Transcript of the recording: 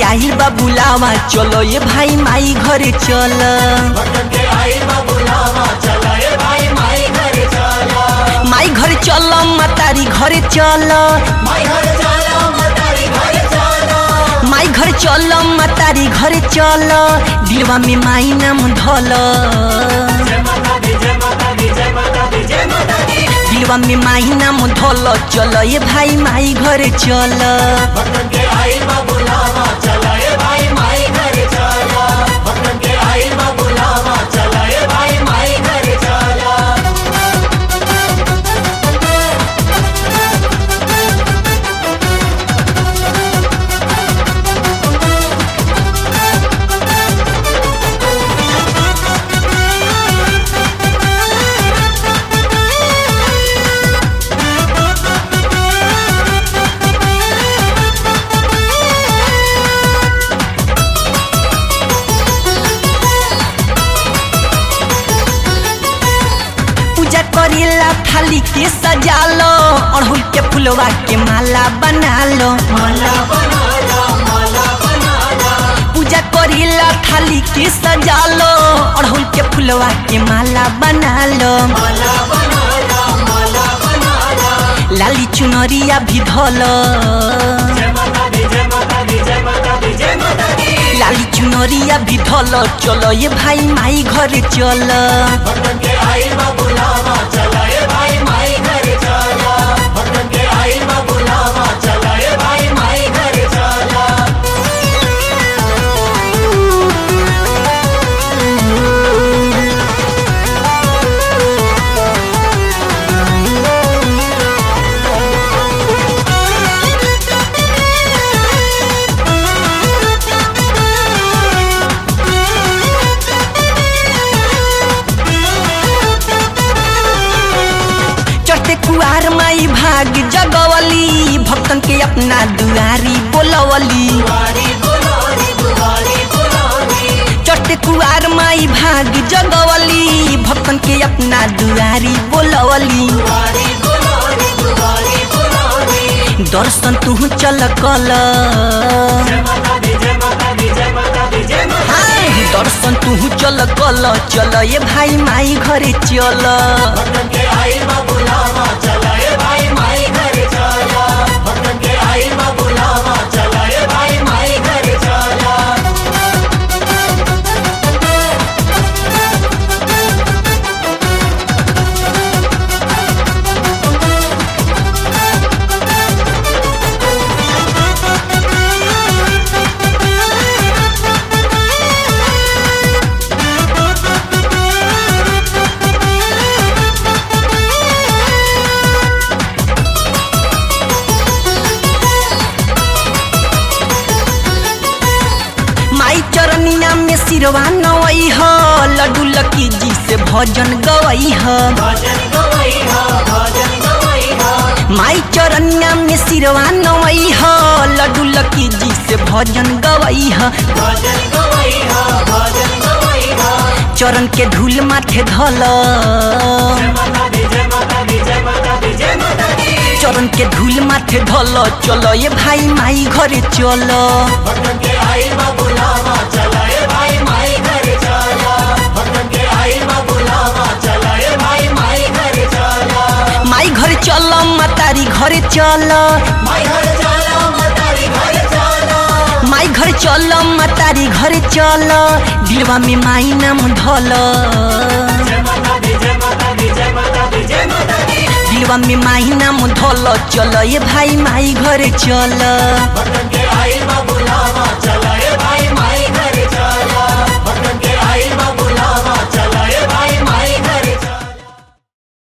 आइल बा बुलावा चलो ये भाई माई घरे चल भक्तन के आई बा बुलावा चला ए भाई माई घर चला माई घरे चल मतारी घरे चल माई घर चला मतारी घर चला माई घर चल मतारी घरे चल दिलवा में माई नाम धल जय माता दी जय माता दी जय माता दी जय माता दी दिलवा में माई नाम धल चल ये भाई माई घरे चल भक्तन के आई बा बुलावा चला ए भाई माई घर चला भक्तन के आई बा बुलावा चला ए भाई माई घर चला पूजा करेला थाली के सजालो अड़हुल के फुलवा के माला बना लो माला बनाला माला बनाला पूजा करेला थाली के सजालो अड़हुल के फुलवा के माला बना लो माला बनाला माला बनाला लाली चुनरिया भी धलो जय माता दी जय माता दी जय माता दी जय माता दी लाली चुनरिया भी धलो चलो ये भाई माई घरे चल भक्तन के आई बा बुलावा चला ए भाई माई घर चला भक्तन के आई बा बुलावा चला ए भाई माई घर चला चढ़ते कुआर माई भाग जगवली भक्तन के अपना दुआरी बोलवली बुआरी बुलारी बुआरी बुलारी चढ़ते कुआर माई भाग जगवली भक्तन के अपना दुआरी बोलवली बुआरी बुलारी बुआरी बुलारी दर्शन तू चल कल जय माता दी जय माता दी जय माता दी जय माता हाँ, दर्शन तू चल कल चल ये भाई माई घरे चल भक्तन के आई बा बुलावा चला ए भाई माई घर चला भक्तन के आई बा बुलावा चला ए भाई माई घर चला माई चरनिया में सिरवा नवई ह लड्डू लकी जी से भजन गवई ह भजन गवई हा भजन गवई हा माई चरनिया में सिरवा नवई ह लड्डू लकी जी से भजन गवई ह भजन गवई हा भजन गवई हा चरण के धूल माथे धल जय माता दी जय माता दी जय माता दी जय माता दी चरण के धूल माथे धल चलो ये भाई माई घरे चल भक्तन के आई बा बुलावा चला ए भाई माई घर चला भक्तन के आई बा बुलावा चला ए भाई माई घर चला माई घरे चल मतारी घरे चल माई घर चला मतारी घर चला माई घर चल मतारी घरे चल दिलवा में माई नाम धल जय माता दी जय माता दी जय माता दी जय माता दी दिलवा में माई नाम धल चल ये भाई माई घरे चल भक्तन के आई बा बुलावा चला